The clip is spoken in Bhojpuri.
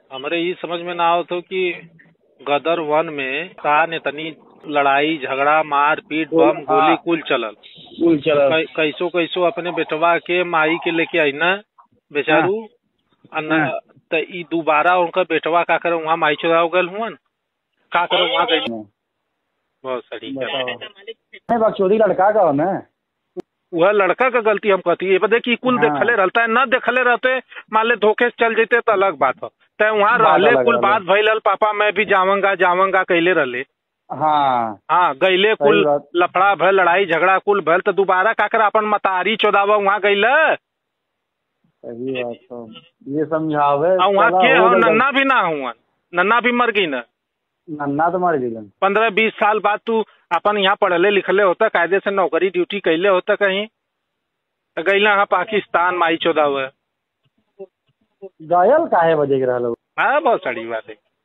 हमरे ई समझ में ना आवत हो कि गदर वन में का ने तनी लड़ाई झगड़ा मार पीट कुल- बम गोली हाँ। कुल चलल कुल चलल कै- कैसो कैसो अपने बेटवा के माई के लेके आई ना बेचारू आ न हाँ। त ई दोबारा उनका बेटवा का करे वहाँ माई चुरा गल हुआ का करे वहाँ गई बहुत सही बताओ नहीं बकचोदी लड़का का हो ना वह लड़का का गलती हम कहती है देखी कुल हाँ। देखले रहता है न देखले रहते मान ले धोखे से चल जेते तो अलग बात हो तय वहाँ बात रहले अलग कुल रहले। बात भइल पापा मैं भी जावंगा जावंगा कहले रहले हाँ हाँ गईले सही कुल बात। लफड़ा भल लड़ाई झगड़ा कुल भल तो दोबारा का कर अपन मतारी चौदावा वहाँ गईले सही बात तो ये समझावे और वहाँ चला के हो हो गइल। नन्ना भी ना हुआ नन्ना भी मर गई ना नन्ना तो मर गेलन पंद्रह बीस साल बाद तू अपन यहाँ पढ़ले लिखले होता कायदे से नौकरी ड्यूटी कैले होता कहीं तो गईला हाँ पाकिस्तान माई चौदह हुआ गयल काहे बजे के रहल हाँ बहुत सड़ी बात है